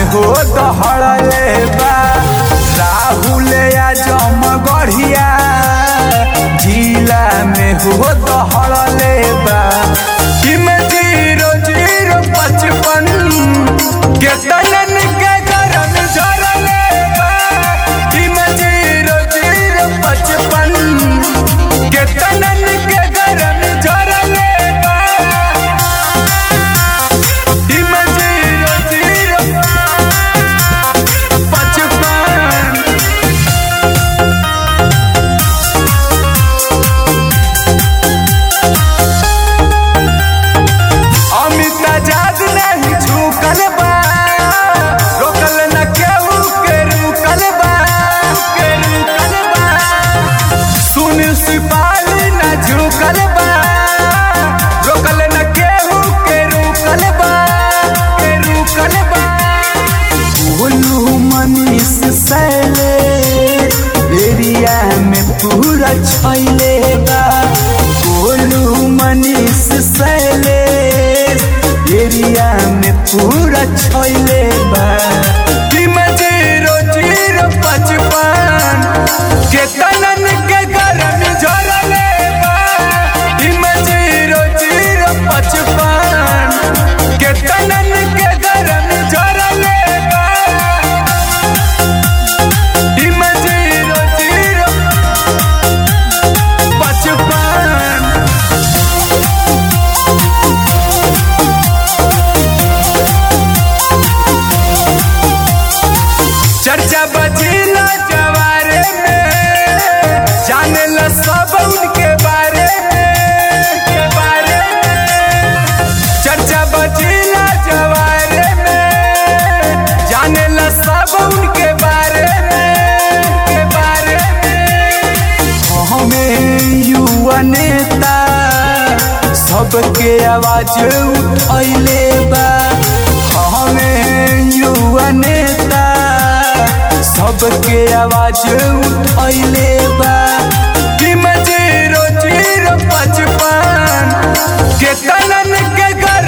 हो दहड़ले बा राहुल आजम गढ़िया जिला में हो दहड़ले बा इमे जीरो जीरो पचपन के तनन के गरम झरले बा इमे जीरो जीरो पचपन के तनन के गरम झरले बा इमे जीरो जीरो पचपन अमित आजाद नहीं झुकल बा रोकल न केहू के रुकल बा के रुकल बा सुन सिपाही न झुकल बा रोकल न केहू के रुकल बा के रुकल बा बोलू मनीष सैले एरिया में पूरा छैले बा बोलू मनीष सैले एरिया में पूरा छैले बा इमे जीरो जीरो पचपन के तनन के गरम झरले बा इमे जीरो जीरो पचपन के तनन के गरम झरले बा इमे जीरो जीरो पचपन चर्चा बजीला जवारे में जाने ला सब उनके बारे में के बारे में चर्चा बजीला जवारे में जाने ला सब उनके बारे में के बारे में हमें युवा नेता सबके आवाज उठैले बा हमें युवा नेता सबके आवाज उठैले बा इमे जीरो जीरो पचपन के तनन के गर